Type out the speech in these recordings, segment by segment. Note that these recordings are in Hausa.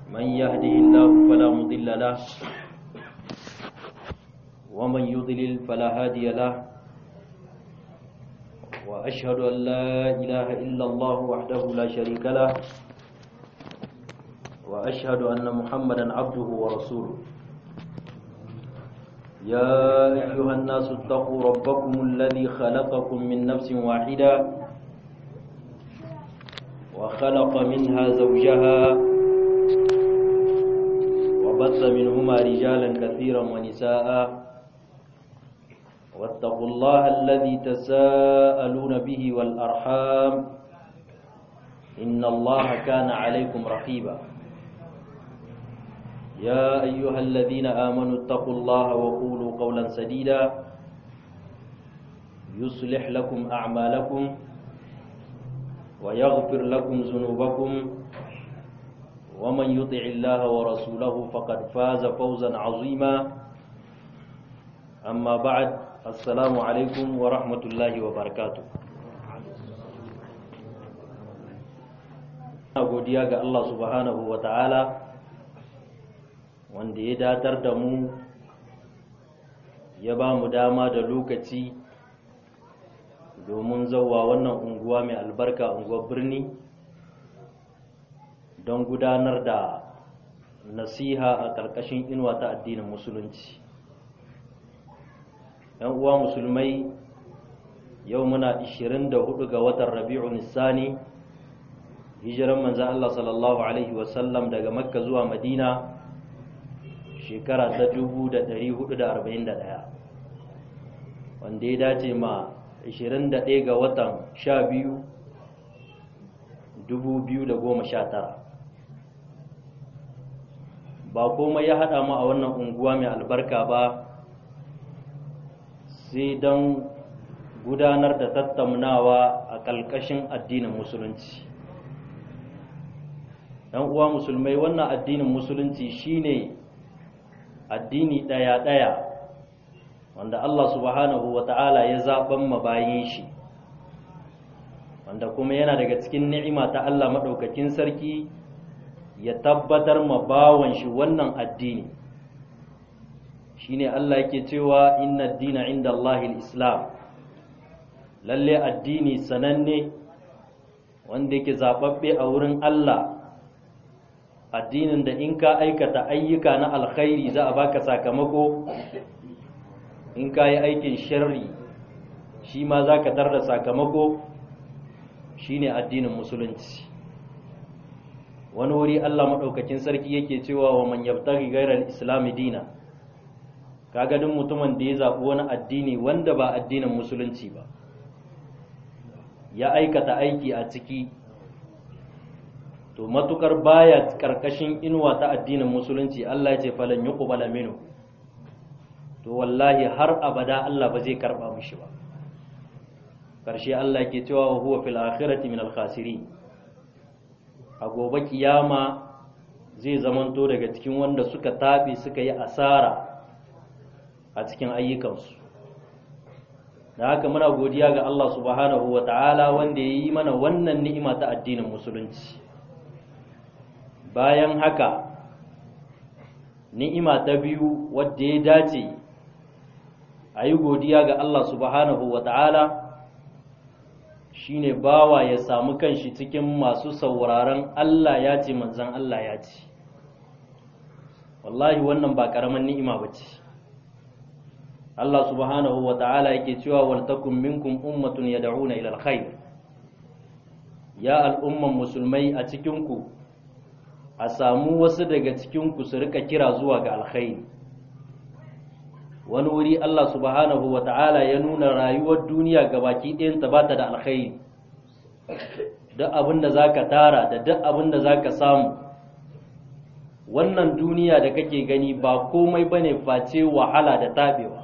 من يهده الله فلا مضل له ومن يضلل فلا هادي له وأشهد أن لا إله إلا الله وحده لا شريك له وأشهد أن محمدا عبده ورسوله يا أيها الناس اتقوا ربكم الذي خلقكم من نفس واحدة وخلق منها زوجها وبث منهما رجالا كثيرا ونساء واتقوا الله الذي تساءلون به والأرحام إن الله كان عليكم رقيبا يا أيها الذين آمنوا اتقوا الله وقولوا قولا سديدا يصلح لكم أعمالكم ويغفر لكم ذنوبكم ومن يطع الله ورسوله فقد فاز فوزا عظيما أما بعد السلام عليكم ورحمة الله وبركاته godiya ga Allah subhanahu wa ta'ala wanda ya datar da mu ya ba mu dama da lokaci domin zauwa wannan unguwa mai albarka unguwar birni don gudanar da nasiha a ƙarƙashin inuwa ta addinin musulunci yan uwa musulmai yau muna 24 ga watan rabi'un nisani hijiran manzan Allah sallallahu alaihi wasallam daga makka zuwa madina shekara ta 1441 wanda ya dace ma 21 ga watan 12 2019 ba komai ya haɗa mu a wannan unguwa mai albarka ba sai don gudanar da tattaunawa a ƙalƙashin addinin musulunci ‘yan uwa musulmai wannan addinin musulunci shine addini ɗaya-ɗaya wanda Allah subhanahu wa ta'ala ya zaɓen mabayin shi wanda kuma yana daga cikin ni'ima ta Allah maɗaukakin sarki ya tabbatar ma bawan shi wannan addini shine Allah yake cewa inna dina inda Allah islam lalle addini sananne wanda yake zaɓaɓɓe a wurin Allah addinin da in ka aikata ayyuka na alkhairi za a baka sakamako in ka yi aikin sharri shi ma za ka da sakamako shine addinin musulunci wani wuri Allah maɗaukakin sarki yake cewa wa man yabtaghi ghayra al-islam dina kaga duk mutumin da ya zaɓi wani addini wanda ba addinin musulunci ba ya aikata aiki a ciki to matukar baya karkashin inuwa ta addinin musulunci Allah ya ce falan yuqbala minhu to wallahi har abada Allah ba zai karba mishi ba karshe Allah yake cewa wa huwa fil akhirati min al khasirin a gobe kiyama zai zamanto daga cikin wanda suka tabe suka yi asara a cikin ayyukansu da haka muna godiya ga Allah subhanahu wa ta'ala wanda ya yi mana wannan ni'ima ta addinin musulunci bayan haka ni'ima ta biyu wadda ya dace a yi godiya ga Allah subhanahu wa ta'ala shi ne bawa ya samu kanshi cikin masu sauraron Allah ya ce manzan Allah ya ce wallahi wannan ba ƙaramin ni'ima ba ce Allah subhanahu wa ta'ala yake cewa waltakun minkum ummatun yad'una ila alkhair ya al'umman musulmai a cikinku a samu wasu daga cikinku su rika kira zuwa ga alkhairi wani wuri Allah subhanahu wa ta'ala ya nuna rayuwar duniya ga baki ɗayanta ba ta da alkhairi duk abin da za ka tara da duk abin da za ka samu wannan duniya da kake gani ba komai ba ne face wahala da taɓewa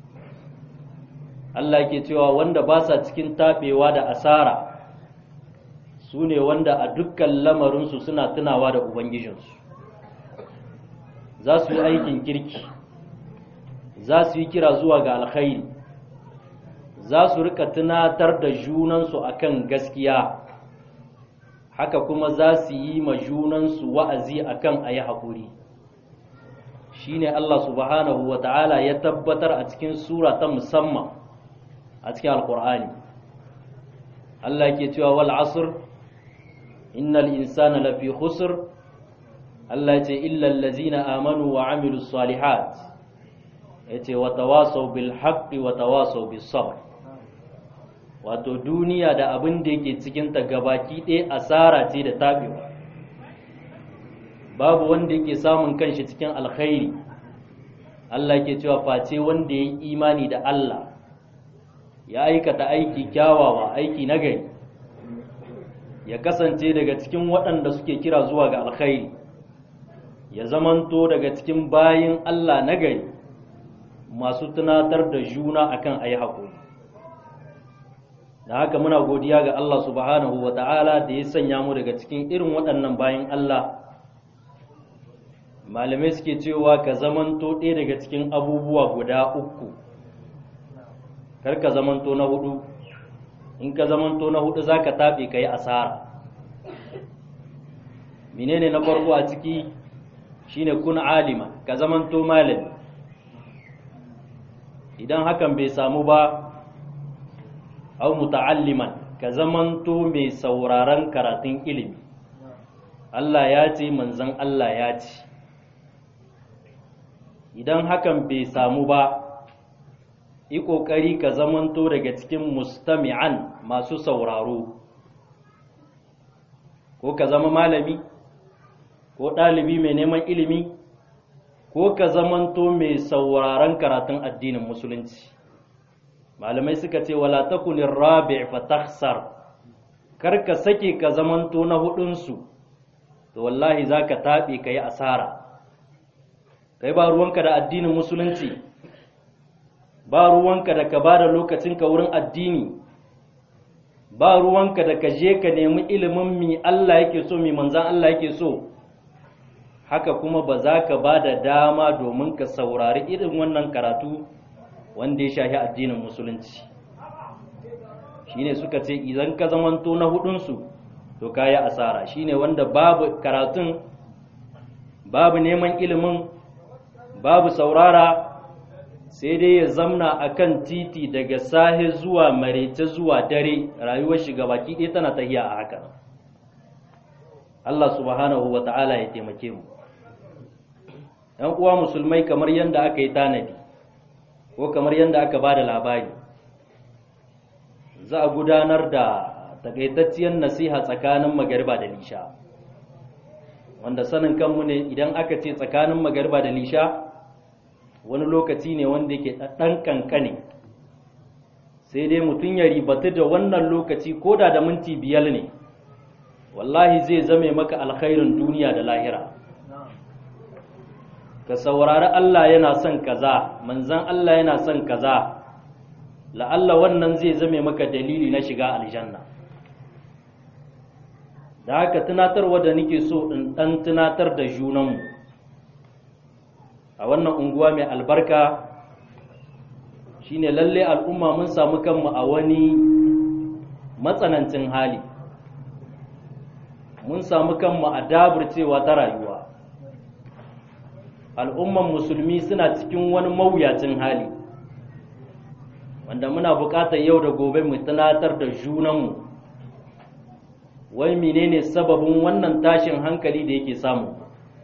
Allah ke cewa wanda ba sa cikin taɓewa da asara su ne wanda a dukkan lamarinsu suna tunawa da Ubangijinsu za su yi aikin kirki za su yi kira zuwa ga alkhairi za su rika tunatar da junansu akan gaskiya haka kuma za su yi ma junansu wa'azi akan a yi haƙuri shi ne Allah subhanahu wa ta'ala ya tabbatar a cikin sura ta musamman a cikin alƙur'ani Allah ke cewa wal asr innal insana lafi khusr Allah ce illal ladzina amanu wa amilus salihat yace wa tawasaw bil haqqi wa tawasaw bis sabr wato duniya da abin da yake cikin ta gabaki ɗaya asara ce da tabewa babu wanda yake samun kanshi cikin alkhairi Allah ke cewa face wanda ya yi imani da Allah ya aikata aiki kyawawa aiki nagari ya kasance daga cikin waɗanda suke kira zuwa ga alkhairi ya zamanto daga cikin bayin Allah nagari masu tunatar da juna akan ayi haƙuri da haka muna godiya ga Allah subhanahu wa ta'ala da ya sanya mu daga cikin irin waɗannan bayin Allah malamai suke cewa ka zamanto ɗaya daga cikin abubuwa guda uku kar ka zamanto na hudu in ka zamanto na hudu za ka taɓe ka yi asara menene na farko a ciki shine kun alima ka zamanto malami idan hakan bai samu ba au muta'alliman ka zamanto mai sauraron karatun ilimi Allah ya ce manzon Allah ya ce idan hakan bai samu ba yi ƙoƙari ka zamanto daga cikin mustami'an masu sauraro ko ka zama malami ko ɗalibi mai neman ilimi ko ka zamanto mai sauraron karatun addinin musulunci malamai suka ce wala takunin rabi fa takhsar kar ka sake ka zamanto na hudunsu to wallahi za ka taɓe ka yi asara kai ba ruwanka da addinin musulunci ba ruwanka da ka ba da lokacinka wurin addini ba ruwanka da ka je ka nemi ilimin mi Allah yake so mi manzan Allah yake so haka kuma ba za ka ba da dama domin ka saurari irin wannan karatu wanda ya shahi addinin musulunci shine suka ce idan ka zamanto na hudunsu to ka yi asara shine wanda babu karatun babu neman ilimin babu saurara sai dai ya zamna a kan titi daga sahe zuwa marece zuwa dare rayuwar shiga baki ɗaya tana tahiya a haka Allah subhanahu wa ta'ala ya taimake mu ‘yan uwa musulmai kamar yadda aka yi tanadi ko kamar yadda aka ba da labari za a gudanar da takaitacciyar nasiha tsakanin magariba da lisha wanda sanin kanmu ne idan aka ce tsakanin magariba da lisha wani lokaci ne wanda yake ɗan kankane sai dai mutum ya ribatu da wannan lokaci ko da da minti biyar ne wallahi zai zame maka alkhairin duniya da lahira ka saurari Allah yana son kaza manzan Allah yana son kaza la'alla wannan zai zame maka dalili na shiga aljanna da haka tunatarwa da nake so in ɗan tunatar da junanmu a wannan unguwa mai albarka shine lalle al'umma mun samu kanmu a wani matsanancin hali mun samu kanmu a daburcewa ta rayuwa al'umman musulmi suna cikin wani mawuyacin hali wanda muna buƙatar yau da gobe mu tunatar da junanmu wai menene sababin wannan tashin hankali da yake samu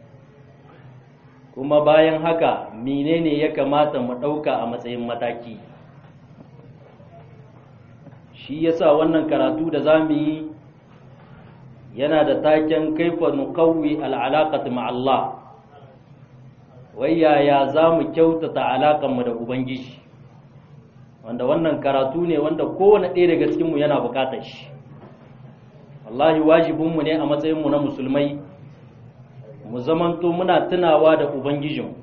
kuma bayan haka menene ya kamata mu ɗauka a matsayin mataki shi yasa wannan karatu da za mu yi yana da taken kaifa nuqawwi al'alaqat Allah wai yaya za mu kyautata alaƙanmu da ubangiji wanda wannan karatu ne wanda kowane ɗaya daga cikinmu yana buƙatar shi wallahi wajibinmu ne a matsayinmu na musulmai mu zamanto muna tunawa da ubangijin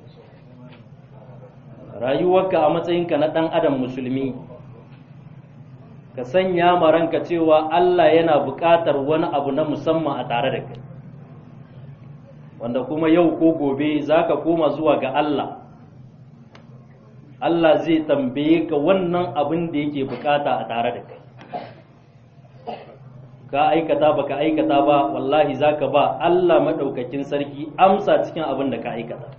rayuwarka a matsayinka na ɗan adam musulmi ka sanya ma ranka cewa Allah yana buƙatar wani abu na musamman a tare da kai wanda kuma yau ko gobe za ka koma zuwa ga Allah Allah zai tambaye ka wannan abin da yake bukata a tare da kai ka aikata baka aikata ba wallahi zaka ba Allah madaukakin sarki amsa cikin abin da ka aikata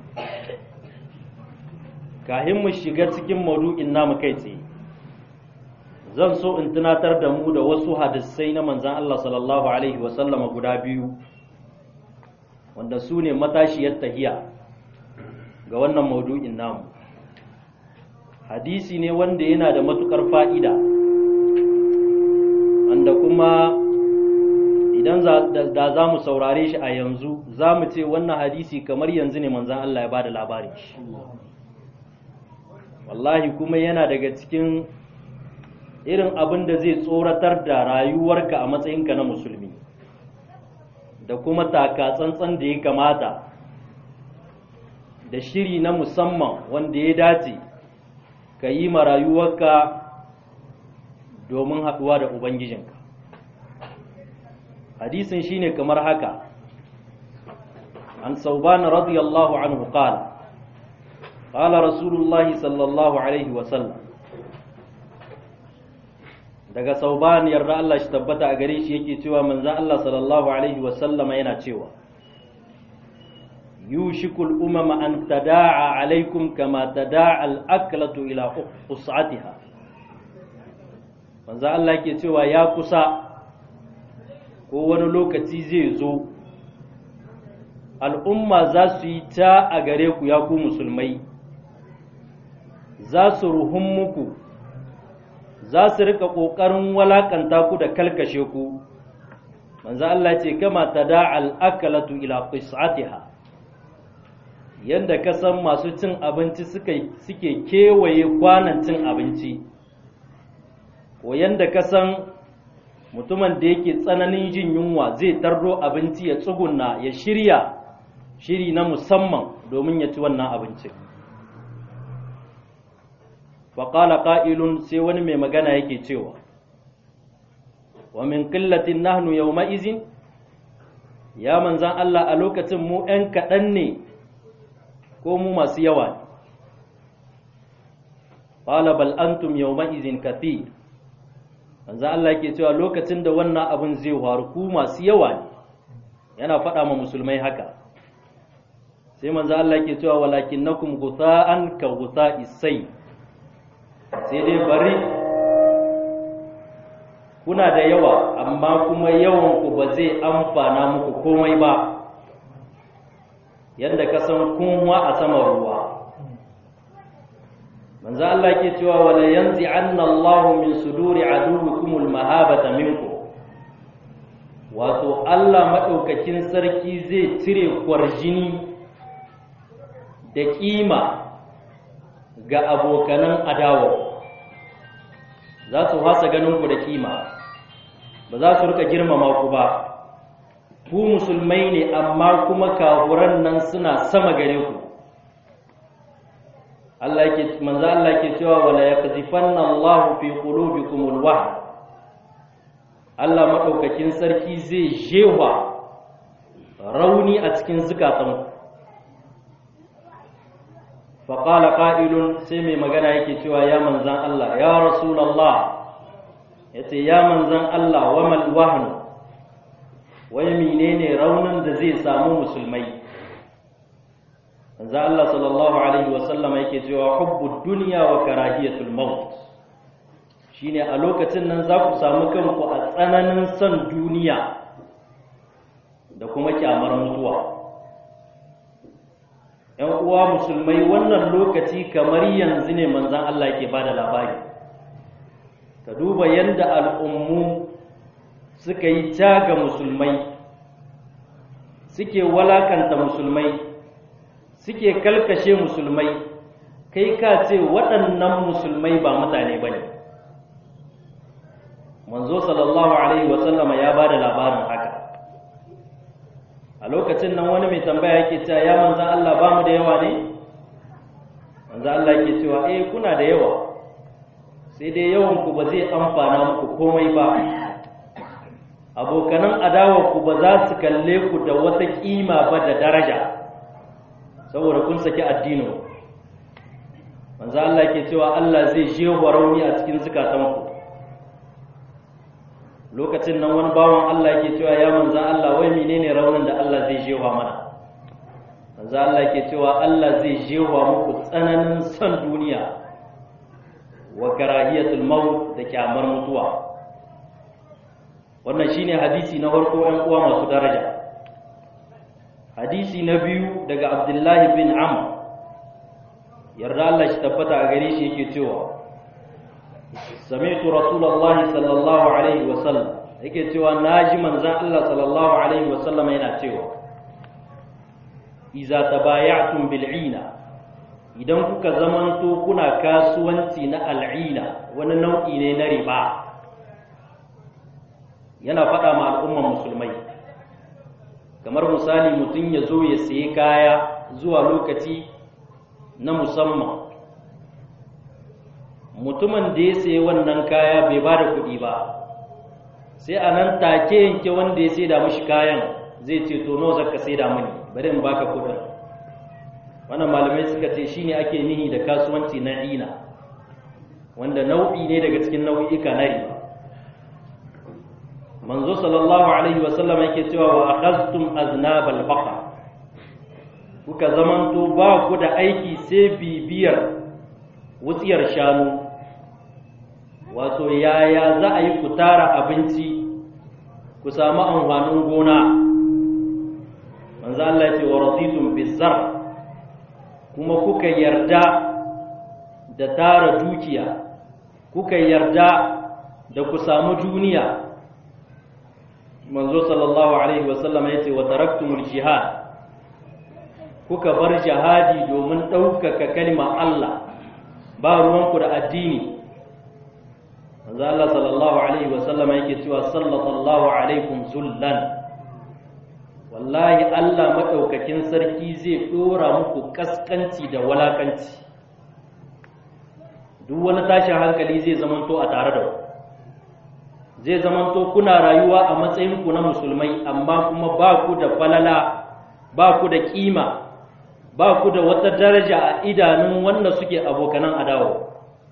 kahin mu shiga cikin maudu'in namu kai tsaye zan so in tunatar da mu da wasu hadisai na manzan Allah sallallahu alaihi wasallama guda biyu wanda su ne matashiyar tahiya ga wannan maudu'in namu hadisi ne wanda yana da matukar fa'ida wanda kuma idan da za mu saurare shi a yanzu za mu ce wannan hadisi kamar yanzu ne manzan Allah ya ba da labarin shi wallahi kuma yana daga cikin irin abin da zai tsoratar da rayuwarka a matsayinka na musulmi da kuma taka tsantsan da ya kamata da shiri na musamman wanda ya dace ka yi ma rayuwarka domin haɗuwa da ubangijinka hadisin shine kamar haka an saubana radiyallahu anhu qala qala rasulullahi sallallahu alaihi wasallam daga sauban yarda Allah shi tabbata a gare shi yake cewa manzon Allah sallallahu alaihi wasallam yana cewa yushikul umama an tada'a alaikum kama tada'a al-aklatu ila qus'atiha manzon Allah yake cewa ya kusa ko wani lokaci zai zo al'umma za su yi ta a gare ku ya ku musulmai za su ruhun muku za su rika ƙoƙarin walakanta ku da kalkashe ku manzo Allah ce kama tada al'akalatu ila qis'atiha yanda ka san masu cin abinci suke suke kewaye kwanan cin abinci ko yanda ka san mutumin da yake tsananin jin yunwa zai tarro abinci ya tsugunna ya shirya shiri na musamman domin ya ci wannan abincin faƙala ƙa'ilun sai wani mai magana yake cewa wa min ƙillatin nahnu yau ma'izin ya manzan Allah a lokacin mu ‘yan kaɗan ne ko mu masu yawa ne ƙala bal antum yau ma'izin kathir manzan Allah yake cewa lokacin da wannan abin zai faru ku masu yawa ne yana faɗa ma musulmai haka sai manzan Allah yake cewa walakin nakum gusa'an ka gusa isai sai dai bari kuna da yawa amma kuma yawanku ba zai amfana muku komai ba yadda ka san kunwa a sama ruwa manzo Allah ke cewa wala yanzi anna Allahu min suduri aduwikum almahabata minkum wato Allah madaukakin sarki zai cire kwarjini da kima ga abokanan adawa za su hasa ganin ku da kima ba za su rika girmama ku ba ku musulmai ne amma kuma kafuran nan suna sama gare ku Allah yake manzo Allah yake cewa wala yaqzifanna Allahu fi qulubikum alwahn Allah madaukakin sarki zai jewa rauni a cikin zukatanku faƙala ƙa'ilun sai mai magana yake cewa ya manzan Allah ya rasulallah ya ce ya manzan Allah wa malwahanu wai menene raunin da zai samu musulmai manzan Allah sallallahu Alaihi wasallama yake cewa hubbu duniya wa karahiyatul maut shine a lokacin nan za ku samu kanku a tsananin son duniya da kuma kyamar mutuwa ‘yan uwa musulmai wannan lokaci kamar yanzu ne manzan Allah ke ba da labari ka duba yadda al'ummu suka yi ga musulmai suke walakanta musulmai suke kalkashe musulmai kai ka ce waɗannan musulmai ba mutane ba ne manzo sallallahu alaihi wasallama ya ba da labarin haka a lokacin nan wani mai tambaya yake cewa ya manzan Allah ba mu da yawa ne manzan Allah yake cewa eh kuna da yawa sai dai yawan ku ba zai amfana muku komai ba abokanan adawa ku ba za su kalle ku da wata kima ba da daraja saboda kun saki addinin manzan Allah yake cewa Allah zai jewa rauni a cikin zukatanku lokacin nan wani bawan Allah yake cewa ya manzo Allah wai menene raunin da Allah zai jewa mana manzo Allah yake cewa Allah zai jewa muku tsananin son duniya wa karahiyatul maut da kyamar mutuwa wannan shine hadisi na farko ɗan uwa masu daraja hadisi na biyu daga Abdullahi bin Amr yarda Allah shi tabbata a gare shi yake cewa sami'tu rasulullahi sallallahu alaihi wa sallam yake cewa naji manzon Allah sallallahu alaihi wa sallam yana cewa iza tabaya'tum bil'ina idan kuka zamanto kuna kasuwanci na al'ina wani nau'i ne na riba yana faɗa ma al'umman musulmai kamar misali mutum ya zo ya sayi kaya zuwa lokaci na musamman mutumin da ya sayi wannan kaya bai ba da kuɗi ba sai a nan take yanke wanda ya sai da mashi kayan zai ce to nawa zaka sai da mani bari in baka kuɗin wannan malamai suka ce shine ake nihi da kasuwanci na ina wanda nau'i ne daga cikin nau'ika na riba manzo sallallahu alaihi wasallam yake cewa wa akhadtum aznabal baqa kuka zamanto ba ku da aiki sai bibiyar wutsiyar shanu wato yaya za a yi ku tara abinci ku samu amfanin gona manzo Allah ya ce wa raditum bizar kuma kuka yarda da tara dukiya kuka yarda da ku samu duniya manzo sallallahu alaihi wasallam ya ce wa taraktumul jihad kuka bar jihadi domin ɗaukaka kalmar Allah ba ruwanku da addini manzo Allah sallallahu alaihi wasallam yake cewa sallallahu alaikum zullan wallahi Allah madaukakin sarki zai dora muku kaskanci da walakanci duk wani tashin hankali zai zamanto a tare da ku zai zamanto kuna rayuwa a matsayinku na musulmai amma kuma ba ku da falala ba ku da kima ba ku da wata daraja a idanun wanda suke abokanan adawa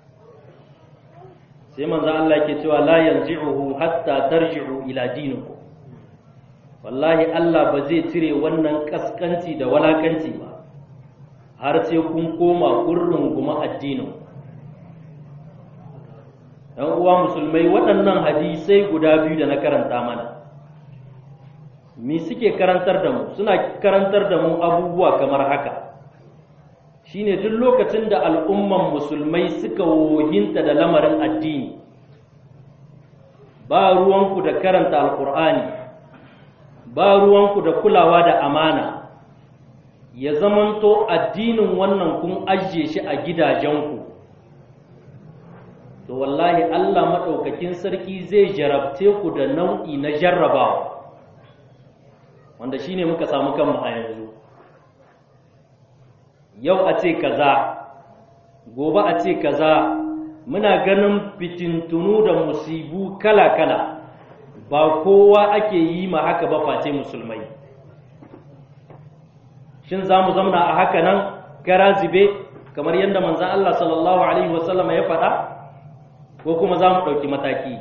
sai manzo Allah ke cewa la yanzi'uhu hatta tarji'u ila dinikum wallahi Allah ba zai cire wannan kaskanci da walakanci ba har sai kun koma kun runguma addinin ‘yan uwa musulmai waɗannan hadisai guda biyu da na karanta mana me suke karantar da mu suna karantar da mu abubuwa kamar haka shine duk lokacin da al'umman musulmai suka wohinta da lamarin addini ba ruwanku da karanta alkur'ani ba ruwanku da kulawa da amana ya zamanto addinin wannan kun ajiye shi a gidajenku to wallahi Allah maɗaukakin sarki zai jarabce ku da nau'i na jarrabawa wanda shine muka samu kanmu a yanzu yau a ce kaza gobe a ce kaza muna ganin fitintunu da musibu kala-kala ba kowa ake yi ma haka ba face musulmai shin za mu zamna a haka nan gara zube kamar yadda manzan Allah sallallahu Alaihi wasallama ya faɗa ko kuma za mu ɗauki mataki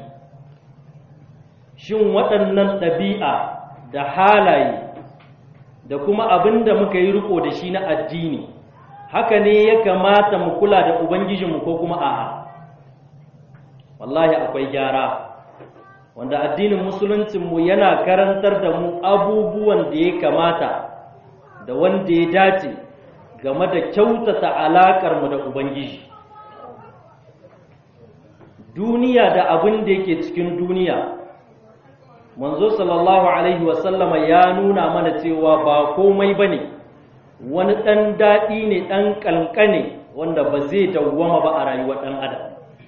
shin waɗannan ɗabi'a da halaye da kuma abin da muka yi riko da shi na addini haka ne ya kamata mu kula da ubangijinmu ko kuma a'a wallahi akwai gyara wanda addinin musuluncinmu yana karantar da mu abubuwan da ya kamata da wanda ya dace game da kyautata alaƙarmu da ubangiji duniya da abin da yake cikin duniya manzo sallallahu alaihi wasallama ya nuna mana cewa ba komai bane wani ɗan daɗi ne ɗan ƙanƙane wanda ba zai dawwama ba a rayuwar ɗan adam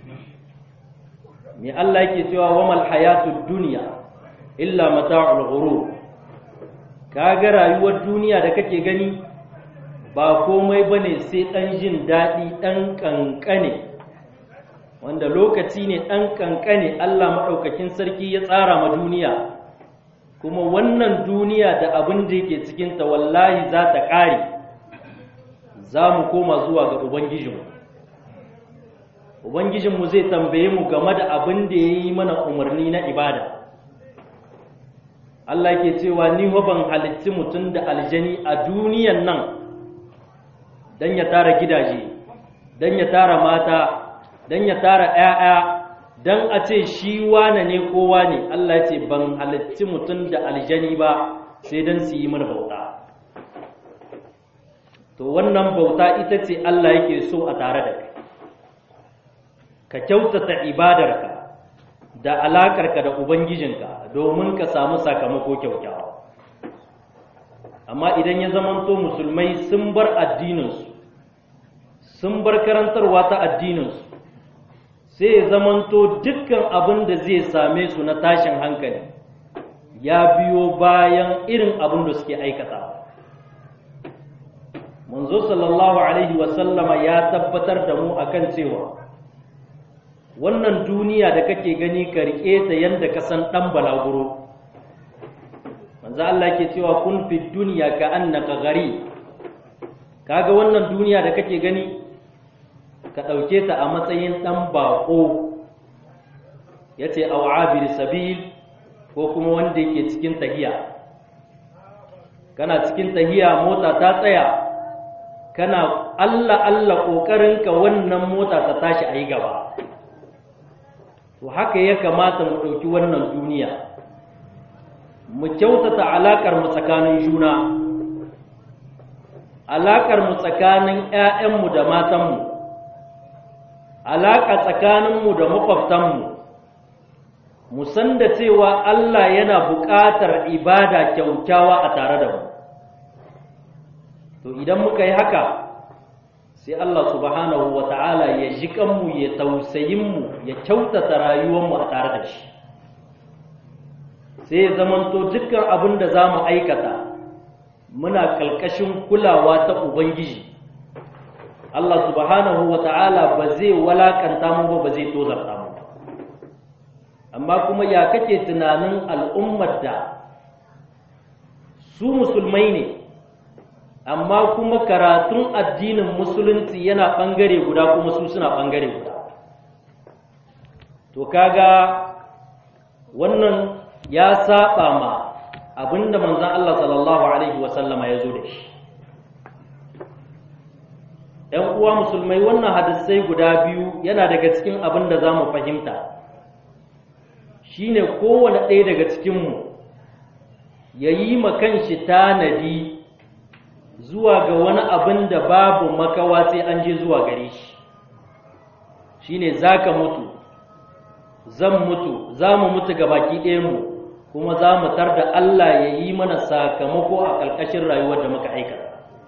me Allah yake cewa wamal hayatud dunya illa mata'ul ghurur kaga rayuwar duniya da kake gani ba komai bane sai ɗan jin daɗi ɗan ƙanƙane wanda lokaci ne ɗan ƙanƙane Allah maɗaukakin sarki ya tsara ma duniya kuma wannan duniya da abin da yake cikinta wallahi za ta ƙare za mu koma zuwa ga Ubangijinmu Ubangijinmu zai tambaye mu game da abin da ya yi mana umarni na ibada Allah ke cewa ni ban halitti mutum da aljani a duniyan nan don ya tara gidaje don ya tara mata don ya tara ‘ya'ya don a ce shi wane ne kowa ne Allah ce ban halitti mutum da aljani ba sai don su yi mana bauta to wannan bauta ita ce Allah yake so a tare da kai ka kyautata ibadarka da alakarka da ubangijinka domin ka samu sakamako kyaukyawa amma idan ya zamanto musulmai sun bar addininsu sun bar karantarwa ta addininsu sai ya zamanto dukkan abin da zai same su na tashin hankali ya biyo bayan irin abin da suke aikata manzo sallallahu alaihi wasallama ya tabbatar da mu akan cewa wannan duniya da kake gani ka rike ta yanda ka san dan balaguro manzo Allah ke cewa kun fi dunya ka annaka gari kaga wannan duniya da kake gani ka dauke ta a matsayin dan bako yace aw abir sabil ko kuma wanda yake cikin tahiya kana cikin tahiya mota ta tsaya kana Allah Allah kokarinka wannan mota ta tashi ayi gaba to haka ya kamata mu ɗauki wannan duniya mu kyautata alaƙar mu tsakanin juna alaƙar mu tsakanin ‘ya'yanmu da matanmu alaƙa tsakaninmu da makwabtanmu mu san da cewa Allah yana buƙatar ibada kyaukyawa a tare da mu to idan muka yi haka sai Allah subhanahu wa ta'ala ya ji kanmu ya tausayinmu ya kyautata rayuwarmu a tare da shi sai ya zamanto dukkan abin da za mu aikata muna kalkashin kulawa ta Ubangiji Allah subhanahu wa ta'ala ba zai walakanta mu ba ba zai tozarta mu amma kuma ya kake tunanin al'ummar da su musulmai ne amma kuma karatun addinin musulunci yana ɓangare guda kuma su suna ɓangare guda to kaga wannan ya saba ma abinda manzon Allah sallallahu alaihi wasallama ya zo da shi ‘yan uwa musulmai wannan hadisai guda biyu yana daga cikin abin da za mu fahimta shine kowane ɗaya daga cikinmu ya yi makanshi tanadi zuwa ga wani abin da babu makawa sai an je zuwa gare shi shine zaka mutu zan mutu za mu mutu ga baki ɗayanmu kuma za mu tar da Allah ya yi mana sakamako a ƙarƙashin rayuwar da muka aikata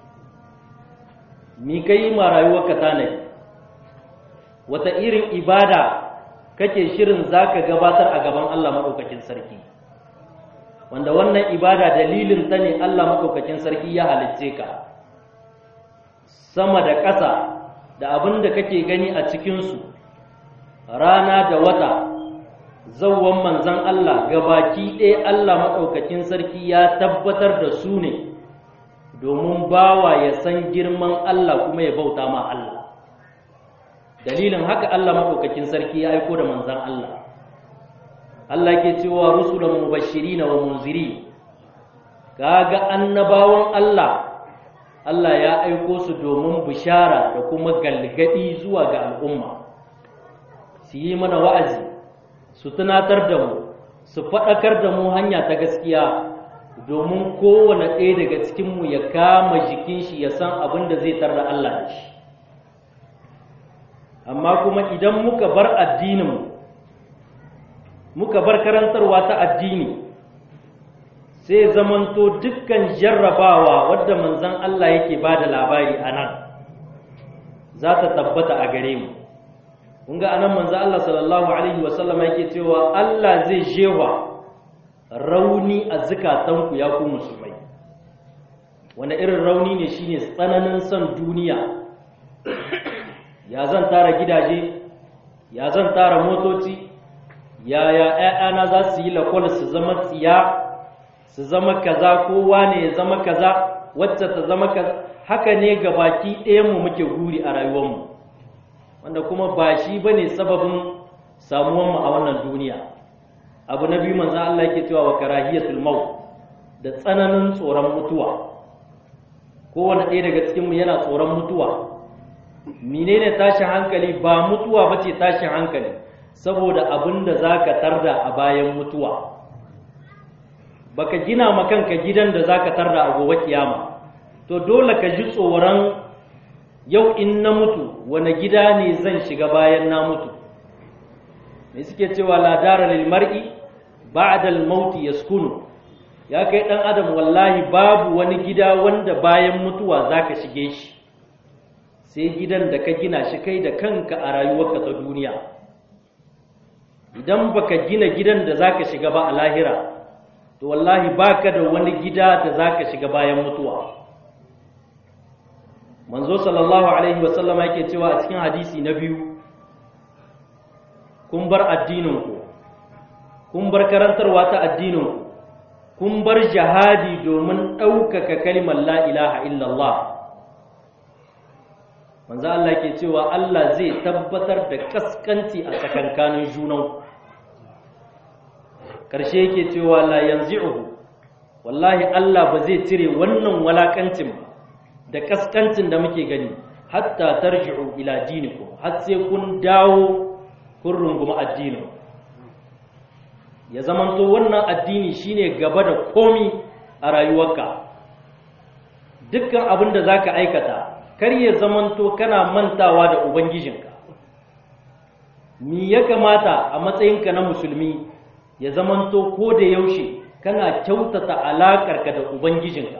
mi ka yi ma rayuwarka tanadi wata irin ibada kake shirin za ka gabatar a gaban Allah maɗaukakin sarki wanda wannan ibada dalilin ta ne Allah maɗaukakin sarki ya halicce ka sama da ƙasa da abin da kake gani a cikinsu rana da wata zawwan manzan Allah gabaki ɗaya Allah maɗaukakin sarki ya tabbatar da su ne domin bawa ya san girman Allah kuma ya bauta ma Allah dalilin haka Allah maɗaukakin sarki ya aiko da manzan Allah Allah ke cewa rusulan mubashirin wa munziri kaga annabawan Allah Allah ya aiko su domin bishara da kuma galgadi zuwa ga al'umma su yi mana wa'azi su tunatar da mu su faɗakar da mu hanya ta gaskiya domin kowane ɗaya daga cikinmu ya kama jikin shi ya san abin da zai tarda Allah da shi amma kuma idan muka bar addininmu muka bar karantarwa ta addini sai zamanto dukkan jarrabawa wadda manzon Allah yake ba da labari a nan za ta tabbata a gare mu kun ga anan manzon Allah sallallahu alaihi wasallam yake cewa Allah zai jewa rauni a zukatanku ya ku musulmai wanda irin rauni ne shine tsananin son duniya ya zan tara gidaje ya zan tara motoci yaya ‘ya'yana za su yi lakwal su zama tsiya su zama kaza kowa ne ya zama kaza wacce ta zama kaza haka ne ga baki ɗayanmu muke guri a rayuwarmu wanda kuma ba shi ba ne sababin samuwanmu a wannan duniya abu na biyu manzo Allah yake cewa wa karahiyatul maut da tsananin tsoron mutuwa kowane ɗaya daga cikinmu yana tsoron mutuwa menene tashin hankali ba mutuwa ba ce tashin hankali saboda abin da za ka tarda a bayan mutuwa baka gina makanka gidan da za ka tarda a gobe kiyama to dole ka ji tsoron yau in na mutu wane gida ne zan shiga bayan na mutu me suke cewa ladara lil mar'i ba'da al maut yaskunu ya kai dan adam wallahi babu wani gida wanda bayan mutuwa zaka shige shi sai gidan da ka gina shi kai da kanka a rayuwarka ta duniya idan baka gina gidan da zaka shiga ba a lahira to wallahi baka da wani gida da zaka shiga bayan mutuwa manzo sallallahu alaihi wasallama yake cewa a cikin hadisi na biyu kun bar addininku kun bar karantarwa ta addininku kun bar jihadi domin ɗaukaka kalmar la ilaha illallah manzo Allah ke cewa Allah zai tabbatar da kaskanci a tsakankanin junan karshe yake cewa la yanzi'uhu wallahi Allah ba zai cire wannan walakancin da kaskancin da muke gani hatta tarji'u ila dinikum har sai kun dawo kun rungumi addinin ya zamanto wannan addini shine gaba da komi a rayuwarka dukkan abin da zaka aikata kar ya zamanto kana mantawa da ubangijinka mi ya kamata a matsayinka na musulmi ya zamanto ko da yaushe kana kyautata alaƙarka da ubangijinka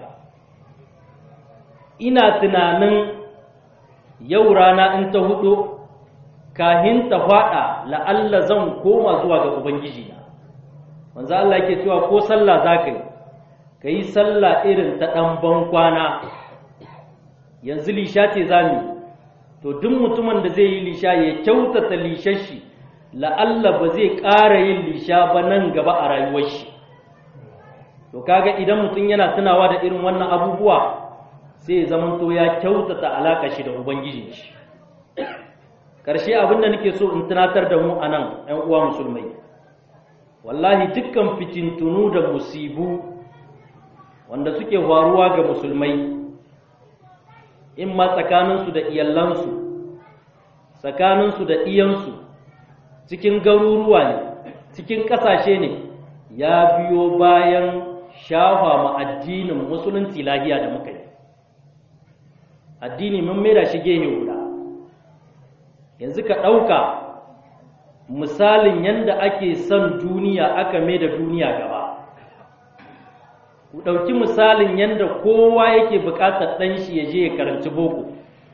ina tunanin yau rana in ta hudu kahin ta faɗa la'alla zan koma zuwa ga ubangijina manzo Allah yake cewa ko sallah zaka yi kai sallah irin ta dan ban kwana yanzu lisha ce zamu to duk mutumin da zai yi lisha ya kyautata lishar shi la'alla ba zai ƙara yin lisha ba nan gaba a rayuwar shi to kaga idan mutum yana tunawa da irin wannan abubuwa sai ya zamanto ya kyautata alaka shi da ubangijin shi ƙarshe abin da nake so in tunatar da mu anan 'yan uwa musulmai wallahi dukkan fitintunu da musibu wanda suke faruwa ga musulmai in ma tsakaninsu da iyalansu tsakaninsu da iyansu cikin garuruwa ne cikin ƙasashe ne ya biyo bayan shafa ma addinin musulunci lahiya da muka yi addini mun maida shi gehe guda yanzu ka ɗauka misalin yadda ake son duniya aka mai da duniya gaba ku ɗauki misalin yadda kowa yake buƙatar ɗan shi ya je ya karanci boko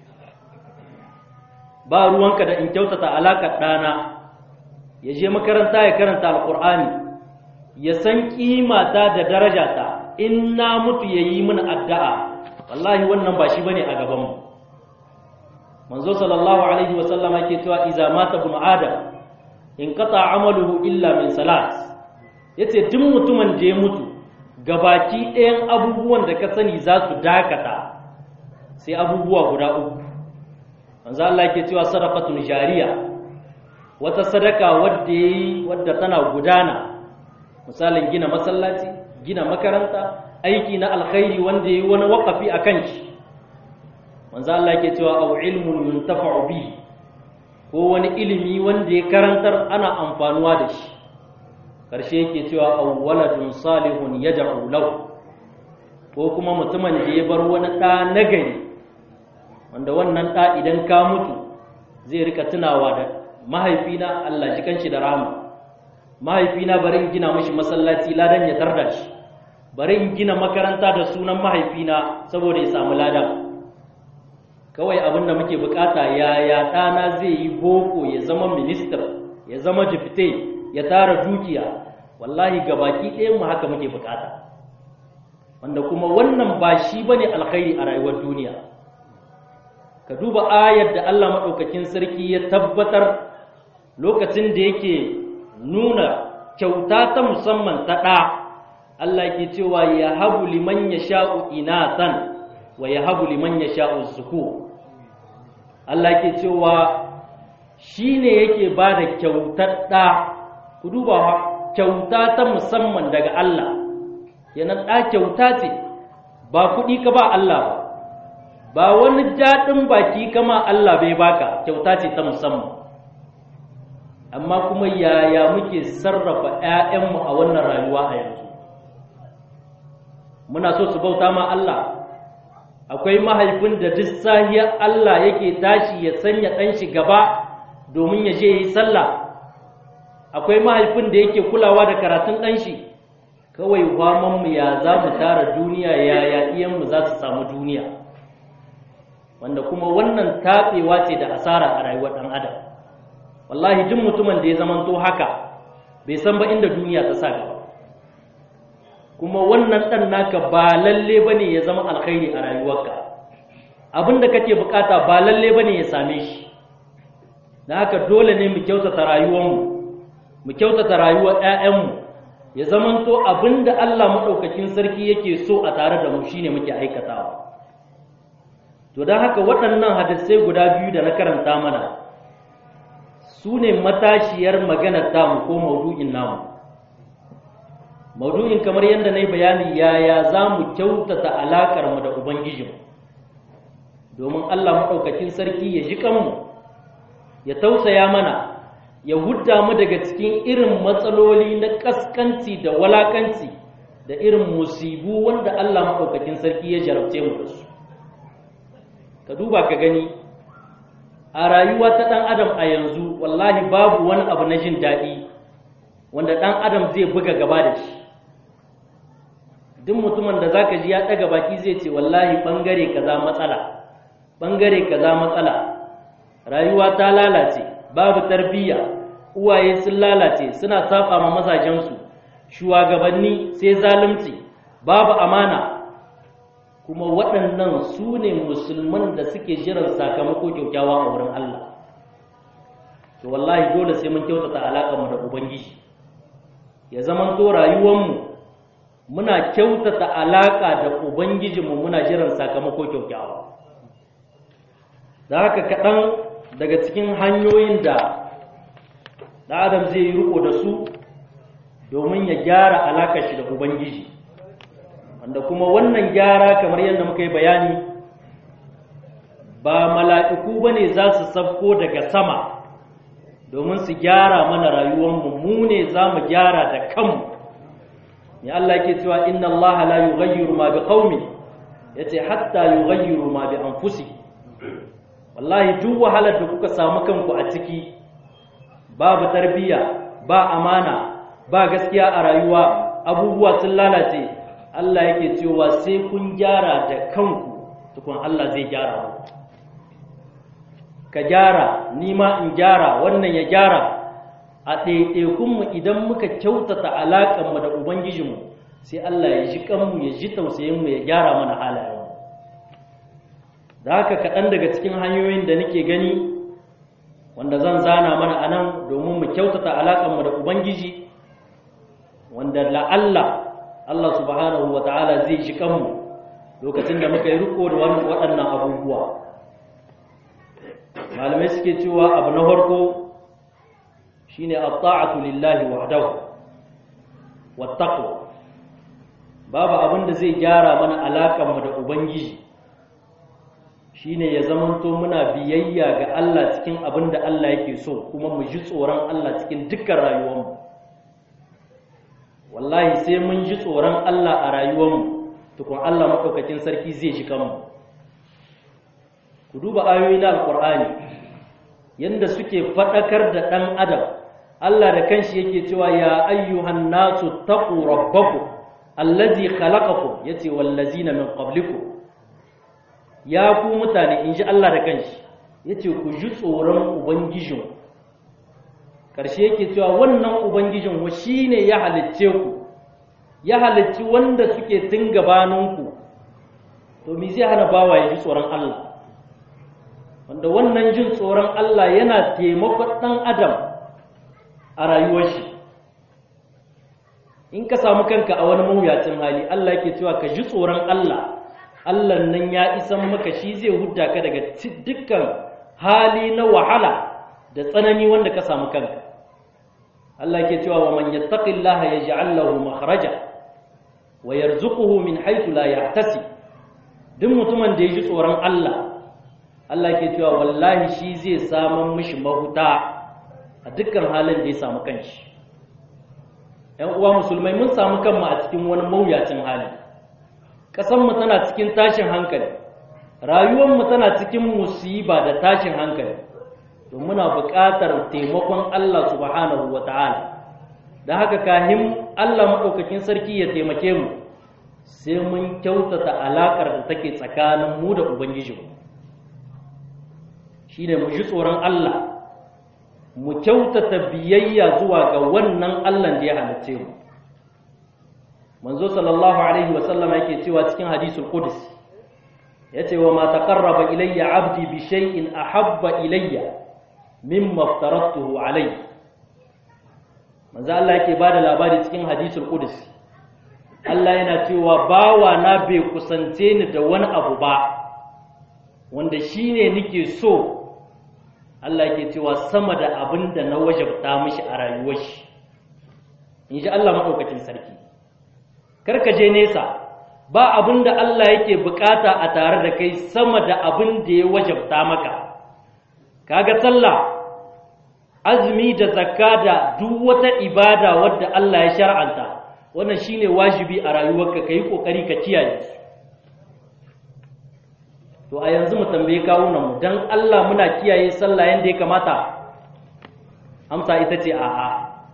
ba ruwanka da in kyautata alaƙar ɗana ya je makaranta ya karanta alƙur'ani ya san ƙimata da darajata in na mutu ya yi min addu'a wallahi wannan ba shi bane a gabanmu manzo sallallahu alaihi wasallama yake cewa iza mata ibn adam in qata amaluhu illa min salat yace duk mutumin da ya mutu gabaki ɗayan abubuwan da ka sani za su dakata sai abubuwa guda uku manzo Allah yake cewa sadaqatun jariya wata sadaka wadda yayi wadda tana gudana misalin gina masallaci gina makaranta aiki na alkhairi wanda yayi wani waqafi akan shi manzo Allah yake cewa aw ilmun yuntafa'u bihi ko wani ilimi wanda ya karantar ana amfanuwa da shi karshe yake cewa aw waladun salihun yad'u lahu ko kuma mutumin da ya bar wani ɗa nagari wanda wannan ɗa idan ka mutu zai rika tunawa da mahaifina Allah ji kanshi da rahama mahaifina bari in gina mashi masallaci ladan ya tarda shi bari in gina makaranta da sunan mahaifina saboda ya samu ladan kawai abin da muke bukata yaya ɗana zai yi boko ya zama minister ya zama jifite ya tara dukiya wallahi gabaki ɗayan mu haka muke bukata wanda kuma wannan ba shi bane alkhairi a rayuwar duniya ka duba ayar da Allah maɗaukakin sarki ya tabbatar lokacin da yake nuna kyauta ta musamman ta ɗa Allah ke cewa ya habu liman ya sha'u inatan wa ya habu liman ya sha'u zuku Allah ke cewa shi ne yake ba da kyautar ɗa ku duba kyauta ta musamman daga Allah yana ɗa kyauta ce ba kuɗi ka ba Allah ba ba wani daɗin baki kama Allah bai baka kyauta ce ta musamman amma kuma yaya muke sarrafa 'ya'yanmu a wannan rayuwa a yanzu muna so su bauta ma Allah akwai mahaifin da duk sahiyar Allah yake tashi ya sanya ɗan shi gaba domin ya je yi sallah akwai mahaifin da yake kulawa da karatun ɗan shi kawai mu ya za mu tara duniya yaya iyanmu za su samu duniya wanda kuma wannan taɓewa ce da asara a rayuwar ɗan adam wallahi jin mutumin da ya zamanto haka bai san ba inda duniya ta sa gaba kuma wannan ɗan naka ba lalle ba ne ya zama alkhairi a rayuwarka abin da kake bukata ba lalle ba ne ya same shi da haka dole ne mu kyautata rayuwarmu mu kyautata rayuwar 'ya'yanmu ya zamanto abin da Allah maɗaukakin sarki yake so a tare da mu shine muke aikatawa to don haka waɗannan hadisai guda biyu da na karanta mana su ne matashiyar maganar tamu ko maudu'in namu maudu'in kamar yadda na yi bayani yaya za mu kyautata alaƙarmu da ubangijinmu domin allah maɗaukakin sarki ya ji kanmu ya tausaya mana ya hudda mu daga cikin irin matsaloli na ƙaskanci da walakanci da irin musibu wanda allah maɗaukakin sarki ya jarabce mu da su ka duba ka gani a rayuwa ta ɗan adam a yanzu wallahi babu wani abu na jin daɗi wanda ɗan adam zai buga gaba da shi duk mutumin da zaka ji ya ɗaga baki zai ce wallahi ɓangare kaza matsala ɓangare kaza matsala rayuwa ta lalace babu tarbiyya uwaye sun lalace suna saba ma mazajensu shugabanni sai zalunci babu amana kuma waɗannan su ne musulman da suke jiran sakamako kyaukyawa a wurin Allah to wallahi dole sai mun kyautata alaƙarmu da ubangiji ya zama to rayuwarmu muna kyautata alaƙa da ubangijinmu muna jiran sakamako kyaukyawa da haka kaɗan daga cikin hanyoyin da ɗan adam zai yi riko da su domin ya gyara alaƙar shi da ubangiji wanda kuma wannan gyara kamar yadda muka yi bayani ba mala'iku ba ne za su sabko daga sama domin su gyara mana rayuwarmu mu ne za mu gyara da kanmu ya Allah ke cewa inna Allah la yughayyiru ma biqaumin yace hatta yughayyiru ma bi anfusihim wallahi duk wahalar da kuka samu kanku a ciki babu tarbiyya ba amana ba gaskiya a rayuwa abubuwa sun lalace Allah yake cewa sai kun gyara da kanku tukun Allah zai gyara ku ka gyara ni ma in gyara wannan ya gyara a ɗaiɗaikunmu idan muka kyautata alaƙanmu da ubangijinmu sai Allah ya ji kanmu ya ji tausayinmu ya gyara mana halayenmu da haka kaɗan daga cikin hanyoyin da nake gani wanda zan zana mana a nan domin mu kyautata alaƙanmu da ubangiji wanda la'alla Allah subhanahu wa ta'ala zai ji kanmu lokacin da muka yi riko da waɗannan abubuwa malamai suke cewa abu na farko shine at-ta'atu lillahi wahdahu wat-taqwa babu abin da zai gyara mana alaƙar mu da ubangiji shine ya zamanto muna biyayya ga Allah cikin abin da Allah yake so kuma mu ji tsoron Allah cikin dukkan rayuwarmu wallahi sai mun ji tsoron Allah a rayuwarmu tukun Allah maɗaukakin sarki zai ji kanmu ku duba ayoyi na alƙur'ani yadda suke faɗakar da ɗan adam Allah da kanshi yake cewa ya ayyuhan nasu taqu rabbakum allazi khalaqakum yace wallazina min qablikum ya ku mutane in ji Allah da kanshi yace ku ji tsoron ubangijinku ƙarshe yake cewa wannan ubangijin wa shi ne ya halicce ku ya halicci wanda suke tun gabaninku to me zai hana bawa ya ji tsoron Allah wanda wannan jin tsoron Allah yana taimakon ɗan adam a rayuwar shi in ka samu kanka a wani mawuyacin hali Allah yake cewa ka ji tsoron Allah Allah nan ya isan maka shi zai hudda ka daga dukkan hali na wahala da tsanani wanda ka samu kanka Allah ke cewa wa man yattaqillaha yaj'al lahu makhraja wa yarzuquhu min haythu la yahtasib duk mutumin da ya ji tsoron Allah Allah ke cewa wallahi shi zai samun mishi mahuta a dukkan halin da ya samu kanshi ‘yan uwa musulmai mun samu kanmu a cikin wani mawuyacin hali ƙasanmu tana cikin tashin hankali rayuwarmu tana cikin musiba da tashin hankali to muna buƙatar taimakon Allah subhanahu wa ta'ala da haka kahin Allah maɗaukakin sarki ya taimake mu sai mun kyautata alaƙar da take tsakanin mu da Ubangijinmu shi ne mu ji tsoron Allah mu kyautata biyayya zuwa ga wannan Allah da ya halicce mu manzo sallallahu alaihi wasallama yake cewa cikin hadisul qudus yace wa ma taqarraba ilayya abdi bi shay'in ahabba ilayya mimma aftaratuhu alayhi manzo Allah yake bada labari cikin hadisul qudus Allah yana cewa bawa na bai kusance ni da wani abu ba wanda shine nake so Allah yake cewa sama da abin da na wajabta mishi a rayuwar shi in ji Allah maɗaukacin sarki karka je nesa ba abin da Allah yake bukata a tare da kai sama da abin da ya wajabta maka kaga sallah azumi da zakka da duk wata ibada wadda Allah ya shar'anta wannan shine wajibi a rayuwarka kai kokari ka kiyaye su to a yanzu mu tambaye kawunan mu dan Allah muna kiyaye sallah yanda ya kamata amsa ita ce a'a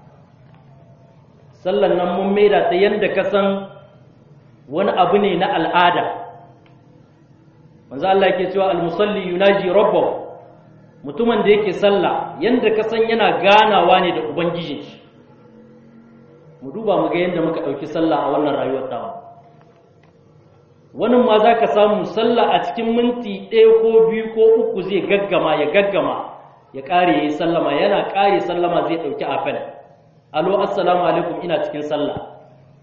sallan nan mun maida ta yanda ka san wani abu ne na al'ada manzo Allah yake cewa al-musalli yunaji rabbahu mutumin da yake sallah yanda ka san yana ganawa ne da ubangijin shi mu duba mu ga yanda muka dauki sallah a wannan rayuwar tamu wani ma za ka samu sallah a cikin minti ɗaya ko biyu ko uku zai gaggama ya gaggama ya ƙare ya yi sallama yana ƙare sallama zai ɗauki afel alo assalamu alaikum ina cikin sallah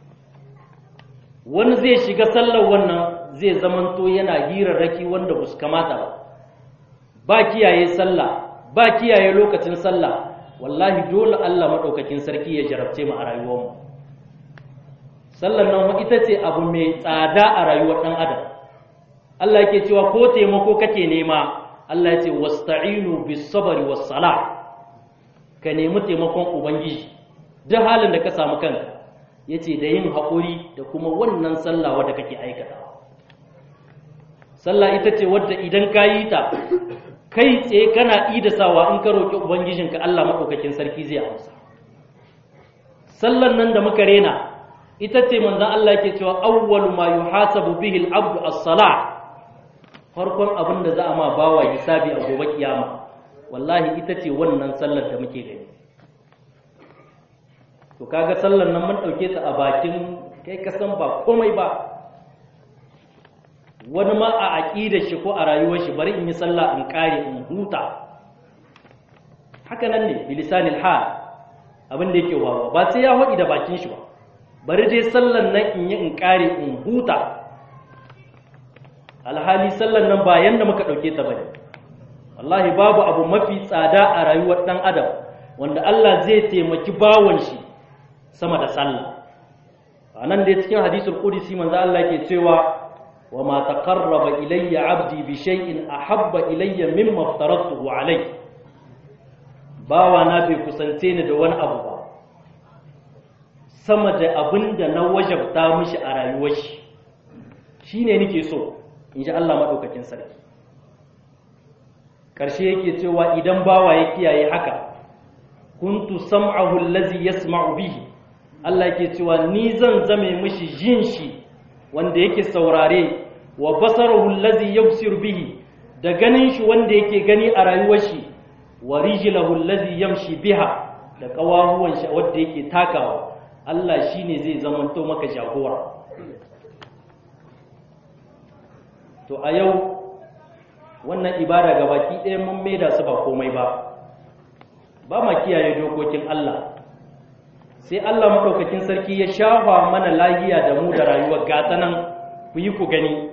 wani zai shiga sallar wannan zai zamanto yana hirarraki wanda ba su kamata ba ba kiyaye sallah ba kiyaye lokacin sallah wallahi dole Allah maɗaukakin sarki ya jarabce mu a rayuwarmu sallar nan ita ce abu mai tsada a rayuwar ɗan adam Allah yake cewa ko taimako kake nema Allah ya ce wasta'inu bis sabri was sala ka nemi taimakon ubangiji duk halin da ka samu kanka yace da yin haƙuri da kuma wannan sallah wadda kake aikata sallah ita ce wadda idan ka yi ta kai tsaye kana idasawa in ka roƙi ubangijinka Allah maɗaukakin sarki zai amsa sallan nan da muka rena ita ce manzon Allah yake cewa awwalu ma yuhasabu bihi al-abdu as-salah farkon abin da za a ma bawa hisabi a gobe kiyama wallahi ita ce wannan sallar da muke gani to kaga sallar nan mun dauke ta a bakin kai ka san ba komai ba wani ma a aqidar shi ko a rayuwar shi bari in yi sallah in kare in huta haka nan ne bilisanil hal abin da yake wawa ba sai ya haɗi da bakin shi ba bari dai sallan nan in yi in kare in huta alhali sallan nan ba yanda muka ɗauke ta bane wallahi babu abu mafi tsada a rayuwar ɗan adam wanda Allah zai taimaki bawon shi sama da sallah a nan dai cikin hadisul qudsi manzo Allah ke cewa wa ma taqarraba ilayya abdi bi shay'in ahabba ilayya mimma aftaratuhu alayhi bawa na bai kusance ni da wani abu ba sama da abin da na wajabta mishi a rayuwar shi shi ne nake so in ji Allah maɗaukakin sarki ƙarshe yake cewa idan bawa ya kiyaye haka kuntu sam'ahu allazi yasma'u bihi Allah yake cewa ni zan zame mishi jin shi wanda yake saurare wa basarahu allazi yabsir bihi da ganin shi wanda yake gani a rayuwar shi wa rijlahu allazi yamshi biha da kawahuwan shi wanda yake takawa Allah shi ne zai zamanto maka jagora to a yau wannan ibada ga baki ɗaya mun maida su ba komai ba ba ma kiyaye dokokin Allah sai Allah maɗaukakin sarki ya shafa mana lahiya da mu da rayuwar gata nan ku yi ku gani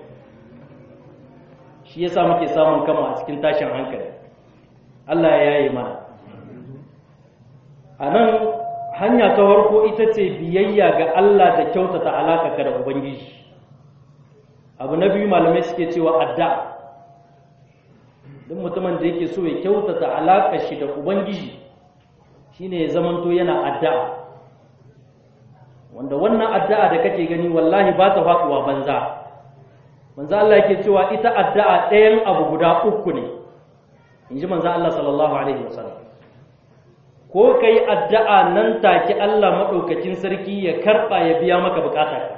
shi yasa muke samun kama a cikin tashin hankali Allah ya yaye mana a nan hanya ta farko ita ce biyayya ga Allah da kyautata alaƙa da ubangiji abu na biyu malamai suke cewa addu'a duk mutumin da yake so ya kyautata alaƙar shi da ubangiji shine ya zamanto yana addu'a wanda wannan addu'a da kake gani wallahi ba ta faɗuwa banza manzo Allah yake cewa ita addu'a ɗayan abu guda uku ne inji manzo Allah sallallahu alaihi wasallam ko kai addu'a nan take Allah madaukakin sarki ya karba ya biya maka bukatarka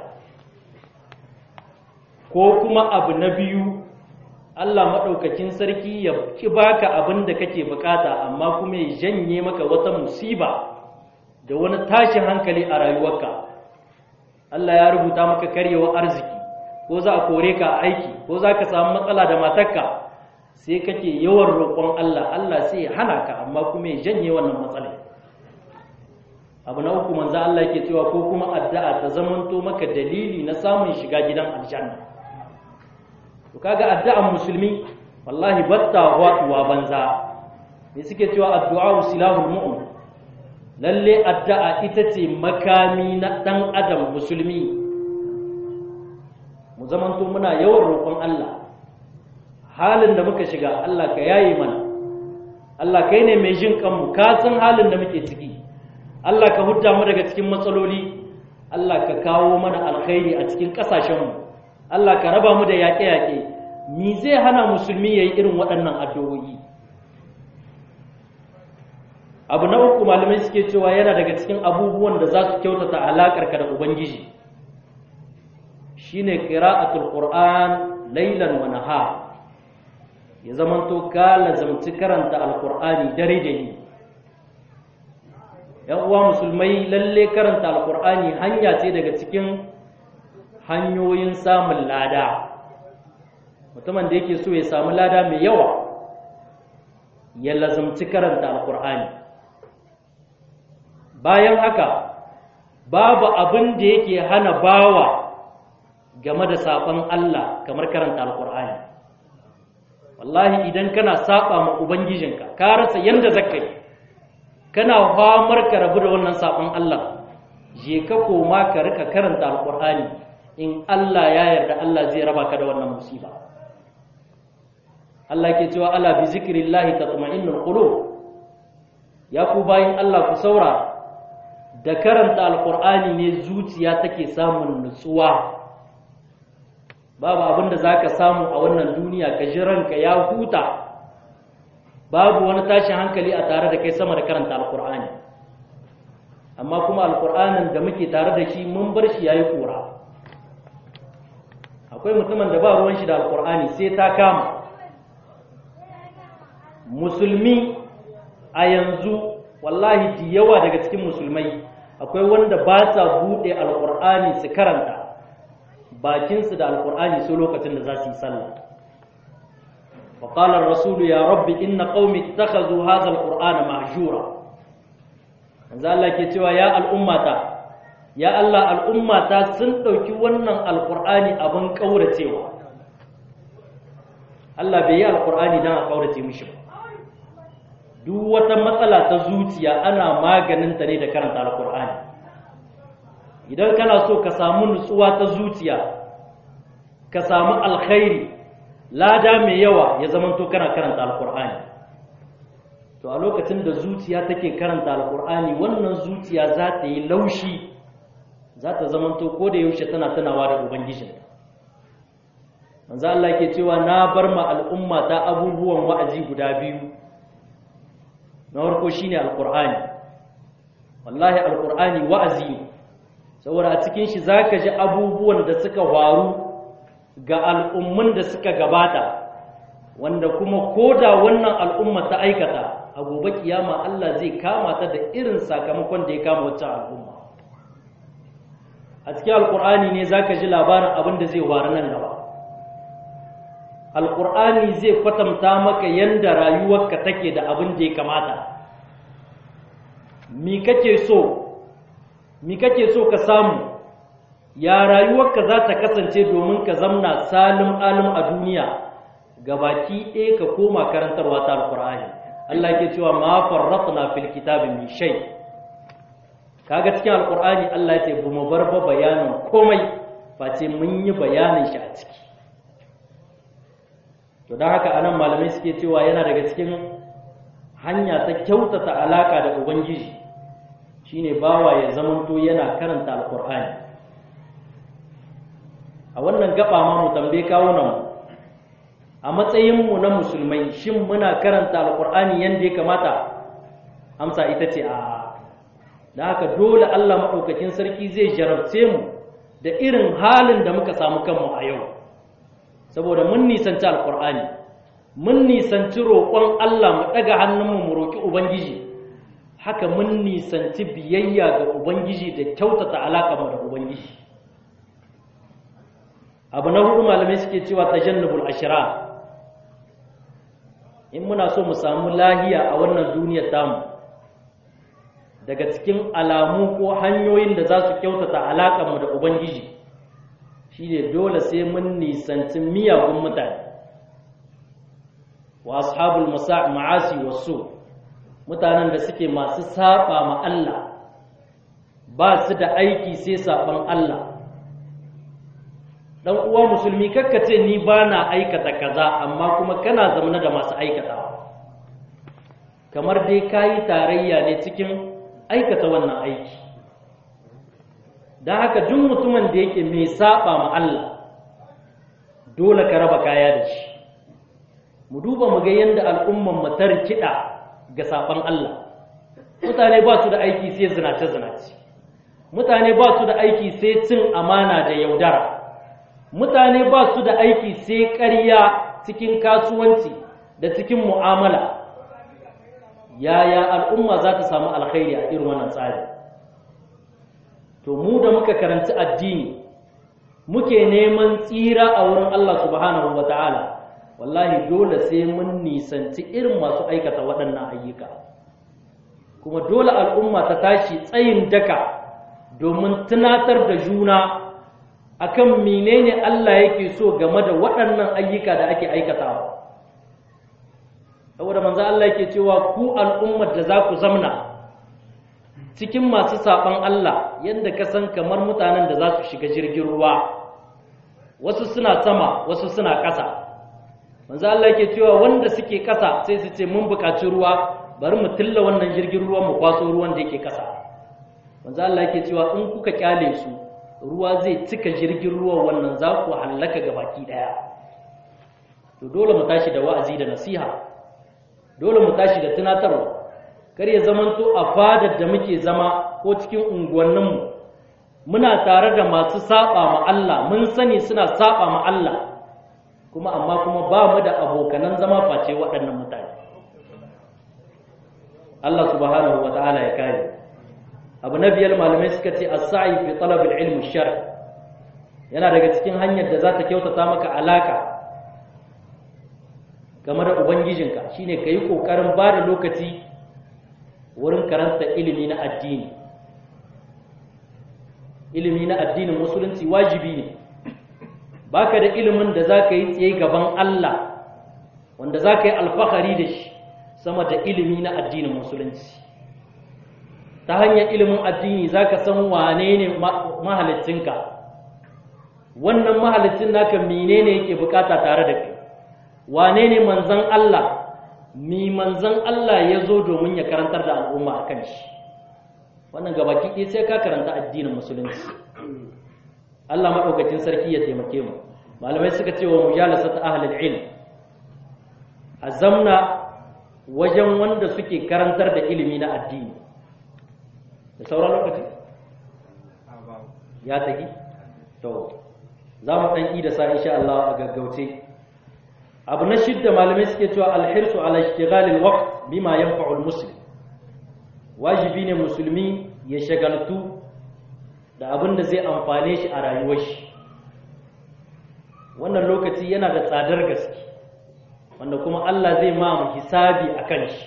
ko kuma abu na biyu Allah maɗaukakin sarki ya ki baka abin da kake bukata amma kuma ya janye maka wata musiba da wani tashin hankali a rayuwarka Allah ya rubuta maka karyewar arziki ko za a kore ka a aiki ko za ka samu matsala da matarka sai kake yawan roƙon Allah Allah sai ya hana ka amma kuma ya janye wannan matsala abu na uku manzo Allah yake cewa ko kuma addu'a ta zamanto maka dalili na samun shiga gidan aljanna to kaga addu'an musulmi wallahi batta waduwa banza me suke cewa addu'a silahul mu'min lalle addu'a ita ce makami na dan adam musulmi mu zamanto muna yawan roƙon Allah halin da muka shiga Allah ka yaye mana Allah kai ne mai jin kanmu ka san halin da muke ciki Allah ka hudda mu daga cikin matsaloli Allah ka kawo mana alkhairi a cikin ƙasashenmu Allah ka raba mu da yaƙe-yaƙe mi zai hana musulmi ya yi irin waɗannan addu'o'i abu na uku malamai suke cewa yana daga cikin abubuwan da za su kyautata alaƙarka da ubangiji shine qira'atul qur'an laylan wa nahar ya zamanto ka lazamci karanta alqur'ani dare da yini yan uwa musulmai lalle karanta alqur'ani hanya ce daga cikin hanyoyin samun lada mutumin da yake so ya samu lada mai yawa ya lazamci karanta alqur'ani bayan haka babu abin da yake hana bawa game da saɓon Allah kamar karanta alƙur'ani wallahi idan kana saɓa ma ubangijinka ka rasa yanda zaka yi kana famar ka rabu da wannan saɓon Allah je ka koma ka rika karanta alƙur'ani in Allah ya yarda Allah zai raba ka da wannan musiba Allah ke cewa ala bi zikrillahi tatma'innul qulub ya ku bayin Allah ku saura da karanta alƙur'ani ne zuciya take samun nutsuwa babu abin da za ka samu a wannan duniya ka ji ranka ya huta babu wani tashin hankali a tare da kai sama da karanta alkur'ani amma kuma alkur'anin da muke tare da shi mun bar shi ya yi kura akwai mutumin da ba ruwan shi da alkur'ani sai ta kama musulmi a yanzu wallahi da yawa daga cikin musulmai akwai wanda ba sa buɗe alkur'ani su karanta bakinsu da alkur'ani su lokacin da za su yi sallah wa qala ar-rasul ya rabbi inna qaumi ittakhadhu hadha al-qur'ana mahjura manzo Allah ke cewa ya al'ummata ya Allah al'ummata sun dauki wannan alkur'ani abin kauracewa Allah bai yi alkur'ani dan a kaurace mishi ba duk wata matsala ta zuciya ana maganin ta ne da karanta alkur'ani idan kana so ka samu nutsuwa ta zuciya ka samu alkhairi lada mai yawa ya zamanto kana karanta alkur'ani to a lokacin da zuciya take karanta alkur'ani wannan zuciya za ta yi laushi za ta zamanto ko da yaushe tana tunawa da ubangijin manzo Allah ke cewa na bar ma al'umma ta abubuwan wa'azi guda biyu na farko shine alkur'ani wallahi alkur'ani wa'azi ne saboda a cikin shi za ka ji abubuwan da suka faru ga al'ummun da suka gabata wanda kuma ko da wannan al'umma ta aikata a gobe kiyama Allah zai kama ta da irin sakamakon da ya kama wacce al'umma a cikin alkur'ani ne za ka ji labarin abin da zai faru nan gaba alkur'ani zai kwatanta maka yadda rayuwarka take da abin da ya kamata mi kake so mi kake so ka samu ya rayuwarka za ta kasance domin ka zamna salim alim a duniya gabaki ɗaya ka koma karantarwa ta alkur'ani Allah ke cewa ma farratna fil kitabi min shay kaga cikin alkur'ani Allah ya ce bu mu bar ba bayanin komai face mun yi bayanin shi a ciki to don haka anan malamai suke cewa yana daga cikin hanya ta kyautata alaka da ubangiji shine bawa ya zamanto yana karanta alkur'ani a wannan gaba ma mu tambaye kawunan mu a matsayin mu na musulmai shin muna karanta alkur'ani yanda ya kamata amsa ita ce a da haka dole Allah maɗaukakin sarki zai jarabce mu da irin halin da muka samu kanmu a yau saboda mun nisanci alkur'ani mun nisanci roƙon Allah mu ɗaga hannunmu mu roƙi ubangiji haka mun nisanci biyayya ga ubangiji da kyautata alaƙa mu da ubangiji abu na hudu malamai suke cewa tajannubul ashira in muna so mu samu lahiya a wannan duniyar tamu daga cikin alamu ko hanyoyin da za su kyautata alaƙarmu da ubangiji shine dole sai mun nisanci miyagun mutane wa ashabul ma'asi wasu mutanen da suke masu saba ma Allah ba su da aiki sai saban Allah dan uwa musulmi kakkace ni ba na aikata kaza amma kuma kana zamana da masu aikatawa kamar dai kayi tarayya ne cikin aikata wannan aiki don haka duk mutumin da yake mai saba ma Allah dole ka raba kaya da shi mu duba mu ga yadda al'umman mu ta rikida ga saban Allah mutane ba su da aiki sai zinace zinace mutane ba su da aiki sai cin amana da yaudara mutane ba su da aiki sai ƙarya cikin kasuwanci da cikin mu'amala yaya al'umma za ta samu alkhairi a irin wannan tsari to mu da muka karanci addini muke neman tsira a wurin Allah subhanahu wata'ala wallahi dole sai mun nisanci irin masu aikata waɗannan ayyuka kuma dole al'umma ta tashi tsayin daka domin tunatar da juna akan menene Allah yake so game da waɗannan ayyuka da ake aikatawa saboda manzo Allah yake cewa ku al'ummar da za ku zamna cikin masu saban Allah yadda ka san kamar mutanen da za su shiga jirgin ruwa wasu suna sama wasu suna ƙasa manzo Allah yake cewa wanda suke ƙasa sai su ce mun buƙaci ruwa bari mu tilla wannan jirgin ruwan mu kwaso ruwan da yake ƙasa manzo Allah yake cewa in kuka kyale su ruwa zai cika jirgin ruwa wannan za ku hallaka ga baki daya to dole mu tashi da wa'azi da nasiha dole mu tashi da tunatarwa kar ya zamanto a fadar da muke zama ko cikin unguwanninmu muna tare da masu saba ma Allah mun sani suna saba ma Allah kuma amma kuma ba mu da abokanan zama face waɗannan mutane Allah subhanahu wa ta'ala ya kare abu na biyar malamai suka ce as-sa'i fi talab al-ilm shar yana daga cikin hanyar da za ta kyautata maka alaka game da ubangijinka shine ka yi ƙoƙarin ba da lokaci wurin karanta ilimi na addini ilimi na addinin musulunci wajibi ne baka da ilimin da za ka yi tsaye gaban Allah wanda za ka yi alfahari da shi sama da ilimi na addinin musulunci ta hanyar ilimin addini za ka san wane ne mahalicinka wannan mahalicin naka menene yake bukata tare da kai wane ne manzan Allah mi manzan Allah ya zo domin ya karantar da al'umma a kan shi wannan gabaki ɗaya sai ka karanta addinin musulunci Allah maɗaukacin sarki ya taimake mu malamai suka ce wa mujalasa ta ahlul ilm a zamna wajen wanda suke karantar da ilimi na addini da sauran lokaci ya tafi to za mu ɗan da sa insha Allah a gaggauce abu na shidda malamai suke cewa alhirsu ala ishtighalil waqt bima yanfa'u almuslim wajibi ne musulmi ya shagaltu da abin da zai amfane shi a rayuwar shi wannan lokaci yana da tsadar gaske wanda kuma Allah zai ma mu hisabi akan shi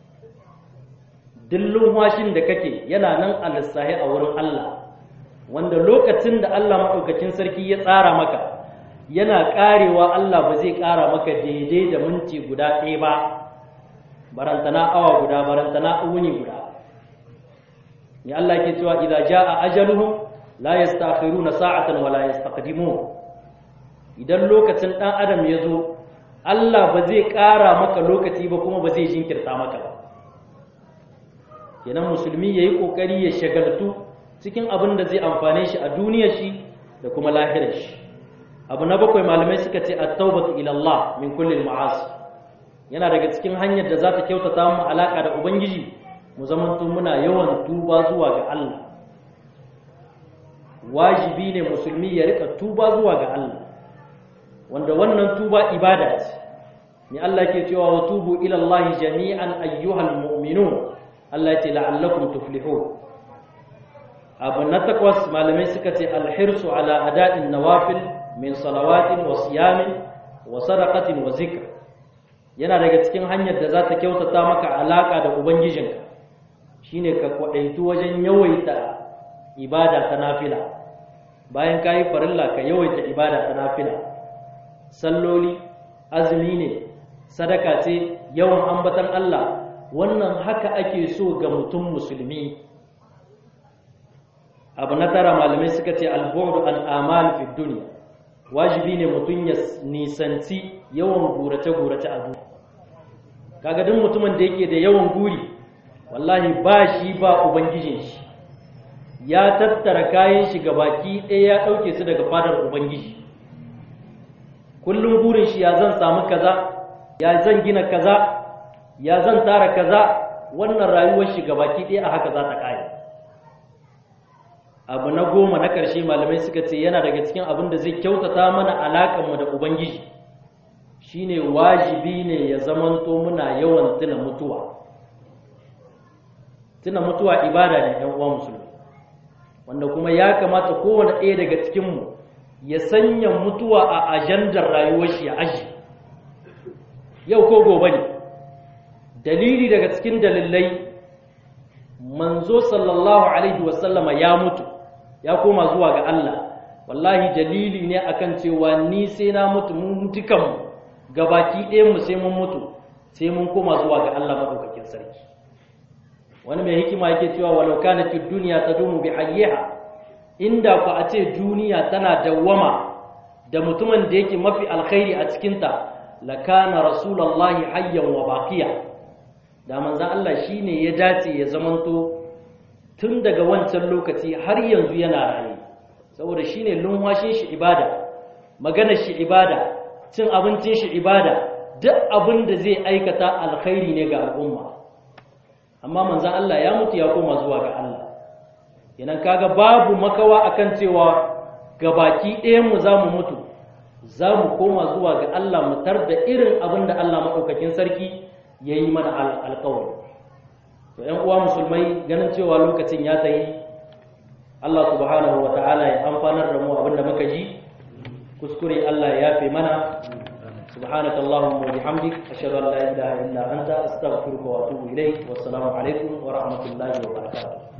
dillun washin da kake yana nan a lissahi a wurin Allah wanda lokacin da Allah maɗaukacin sarki ya tsara maka yana ƙarewa Allah ba zai ƙara maka daidai da minti guda ɗaya ba barantana awa guda barantana wuni guda ni Allah yake cewa idza jaa ajaluhum la yastakhiruna sa'atan wa la yastaqdimun idan lokacin dan adam ya zo Allah ba zai ƙara maka lokaci ba kuma ba zai jinkirta maka ba kenan musulmi yayi kokari ya shagaltu cikin abin da zai amfane shi a duniyar shi da kuma lahirar shi abu na bakwai malamai suka ce at-taubatu ila Allah min kulli al-ma'asi yana daga cikin hanyar da za ta kyautata mu alaka da ubangiji mu zamanto muna yawan tuba zuwa ga Allah wajibi ne musulmi ya rika tuba zuwa ga Allah wanda wannan tuba ibada ce ni Allah ke cewa wa tubu ila Allah jami'an ayyuhal mu'minun Allah ya ce la'allakum tuflihun abu na takwas malamai suka ce alhirsu ala ada'in nawafil min salawatin wa siyamin wa sadaqatin wa zikr yana daga cikin hanyar da za ta kyautata maka alaka da ubangijinka shine ka kwadaitu wajen yawaita ibada ta nafila bayan ka yi farilla ka yawaita ibada ta nafila salloli azumi ne sadaka ce yawan ambatan Allah wannan haka ake so ga mutum musulmi abu na tara malamai suka ce albu'du an amal fi dunya wajibi ne mutum ya nisanci yawan gurace-gurace a duniya kaga duk mutumin da yake da yawan guri wallahi ba shi ba ubangijin shi ya tattara kayan shi ga baki ɗaya ya ɗauke su daga fadar ubangiji kullum burin shi ya zan samu kaza ya zan gina kaza ya zan tara kaza wannan rayuwar shi ga baki ɗaya a haka za ta ƙare abu na goma na ƙarshe malamai suka ce yana daga cikin abin da zai kyautata mana alaƙanmu da ubangiji shine wajibi ne ya zamanto muna yawan tuna mutuwa tuna mutuwa ibada ne ɗan uwa musulmi wanda kuma ya kamata kowane ɗaya daga cikinmu ya sanya mutuwa a ajandar rayuwar shi ya aji yau ko gobe ne dalili daga cikin dalilai manzo sallallahu alaihi wasallama ya mutu ya koma zuwa ga Allah wallahi dalili ne akan cewa ni sai na mutu mun dukan gabaki ɗayan mu sai mun mutu sai mun koma zuwa ga Allah madaukakin sarki wani mai hikima yake cewa walau kanat ad-dunya tadumu bi hayyiha inda ku a ce duniya tana dawwama da mutumin da yake mafi alkhairi a cikin ta lakana rasulullahi hayyan wa baqiya da manzon Allah shine ya dace ya zamanto tun daga wancan lokaci har yanzu yana raye saboda shine lunwashin shi ibada maganar shi ibada cin abincin shi ibada duk abin da zai aikata alkhairi ne ga al'umma amma manzan Allah ya mutu ya koma zuwa ga Allah idan kaga babu makawa akan cewa gabaki ɗayan mu zamu mutu zamu koma zuwa ga Allah mu tar da irin abin da Allah madaukakin sarki yayi mana alƙawari to ƴan uwa musulmai ganin cewa lokacin ya tayi Allah subhanahu wata'ala ya amfanar da mu abin da muka ji kuskure Allah ya yafe mana سبحانك اللهم وبحمدك أشهد أن لا إله إلا أنت أستغفرك وأتوب إليك والسلام عليكم ورحمة الله وبركاته